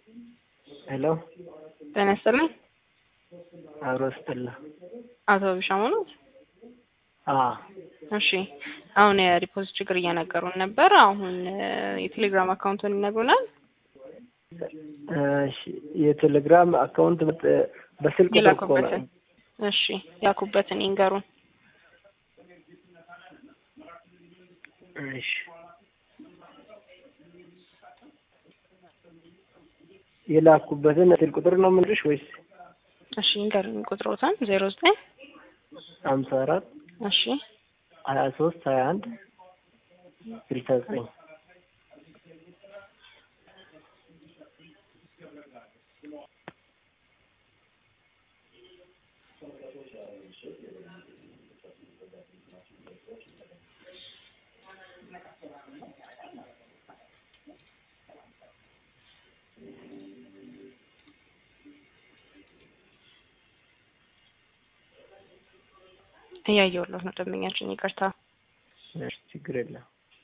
ሄሎ ጤና ይስጥልኝ። አብሮ ስጥላ አቶ ቢሻሙ ነው? አዎ እሺ አሁን የዲፖዚት ችግር እየነገሩን ነበር። አሁን የቴሌግራም አካውንቱን ይነግሩናል። እሺ የቴሌግራም አካውንት በ- በስልክ ቁጥር እኮ ነው። የላኩበትን እሺ ያኩበትን ይንገሩን። እሺ የላኩበትን ስልክ ቁጥር ነው የምልሽ ወይስ እሺ ይንገሩን ቁጥሮትን ዜሮ ዘጠኝ ሀምሳ አራት እሺ ሀያ ሶስት ሀያ አንድ ስልሳ ዘጠኝ እያየሁለት ነው ደንበኛችን፣ ይቅርታ። እሺ ችግር የለም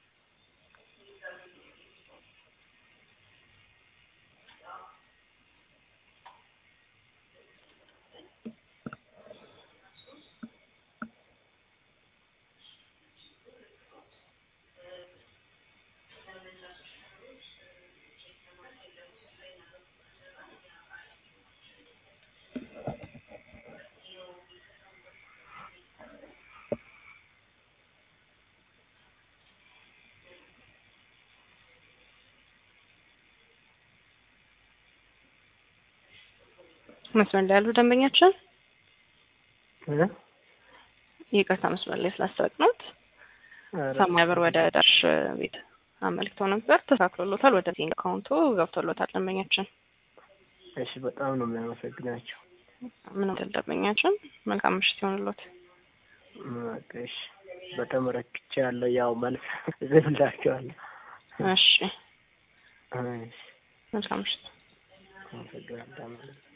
መስመር ላይ ያሉ ደንበኛችን እ? ይቅርታ መስመር ላይ ስላስጠበቅነዎት ኧረ ሰማይ ብር ወደ ዳሽ ቤት አመልክተው ነበር። ተሳክሎሎታል። ወደ ዚንግ አካውንቱ ገብቶሎታል ደንበኛችን። እሺ በጣም ነው የሚያመሰግናቸው። ምንም አይደል ደንበኛችን። መልካም ምሽት ይሆንሎት። በቃ እሺ በጣም ረክቻለሁ። ያው መልስ እጽፍላቸዋለሁ። እሺ እሺ መልካም ምሽት። አመሰግናለሁ።